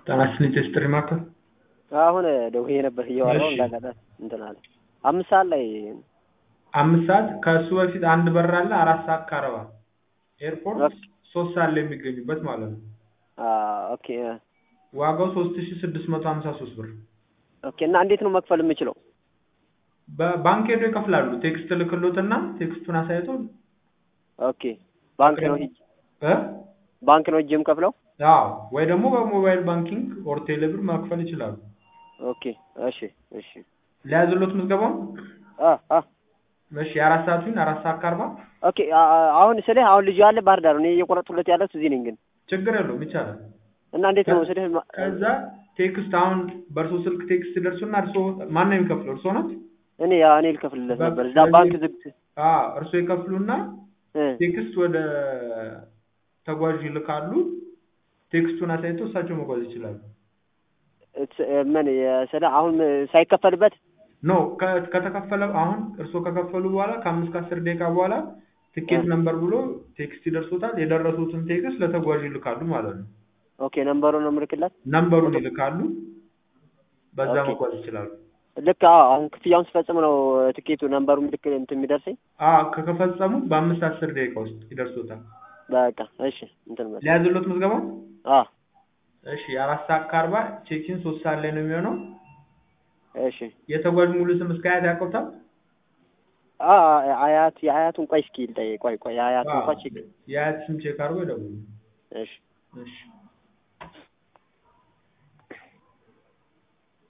ጤና ይስጥልኝ ቴስትሪ ማዕከል አሁን ደውዬ ነበር እያወራሁ እሺ። እንዳጋጣሚ እንትን አለ። አምስት ሰዓት ላይ አምስት ሰዓት ከእሱ በፊት አንድ በር አለ አራት ሰዓት ከአርባ ኤርፖርት ኦኬ። ሶስት ሰዓት ላይ የሚገኙበት ማለት ነው። አ ኦኬ ዋጋው ሶስት ሺ ስድስት መቶ ሀምሳ ሶስት ብር ኦኬ። እና እንዴት ነው መክፈል የምችለው? በባንክ ሄዶ ይከፍላሉ። ቴክስት ልክሎትና ቴክስቱን አሳይቶ ኦኬ ባንክ ነው ሂጅ እ ባንክ ነው ሂጅ የምከፍለው? አዎ ወይ ደግሞ በሞባይል ባንኪንግ ኦር ቴሌብር መክፈል ይችላሉ። ኦኬ እሺ እሺ ሊያዝሎት ምዝገባው አ አ እሺ የአራት ሰዓት ይሁን አራት ሰዓት ከአርባ ኦኬ አ- አ- አሁን ስልህ አሁን ልጁ ያለ ባህር ዳር ነው። እኔ እየቆረጥኩለት ያለሁት እዚህ ነኝ ግን ችግር የለውም ይቻላል። እና እንዴት ነው ስልህ ማ- ከዛ ቴክስት አሁን በእርሶ ስልክ ቴክስት ደርሶና እርሶ ማን ነው የሚከፍለው? እርሶ ናት? እኔ ያ እኔ ልከፍልለት ነበር እዛ ስለዚህ- ባንክ ዝግ አዎ እርሶ ይከፍሉና እ ቴክስት ወደ ተጓዥ ይልካሉ። ቴክስቱን አሳይቶ እሳቸው መጓዝ ይችላሉ። እት- ምን ስልህ አሁን ሳይከፈልበት ኖ ከ- ከተከፈለ አሁን እርሶ ከከፈሉ በኋላ ከአምስት ከአስር ደቂቃ በኋላ ትኬት እ። ነምበር ብሎ ቴክስት ይደርሶታል። የደረሱትን ቴክስት ለተጓዥ ይልካሉ ማለት ነው። ኦኬ ነምበሩን ነው የምልክለት። ነምበሩን ይልካሉ። በዛ ኦኬ። መጓዝ ይችላሉ። ልክ አዎ አሁን ክፍያውን ስፈጽም ነው ትኬቱ ነምበሩ ልክ እንትን የሚደርሰኝ። አዎ ከከፈጸሙ በአምስት አስር ደቂቃ ውስጥ ይደርሶታል። በቃ እሺ እንትን መስ ሊያዝሎት ምዝገባው አ እሺ አራት ሰዓት ከአርባ ቼኪን ሶስት ሰዓት ላይ ነው የሚሆነው። እሺ የተጓዥ ሙሉ ስም እስከ አያት ያውቁታል? አ አያት የአያቱን ቆይ እስኪ ልጠይቅ። ቆይ ቆይ የአያቱን እንኳን ቼክ የአያት ስም ቼክ አድርጎ ይደውሉ። እሺ እሺ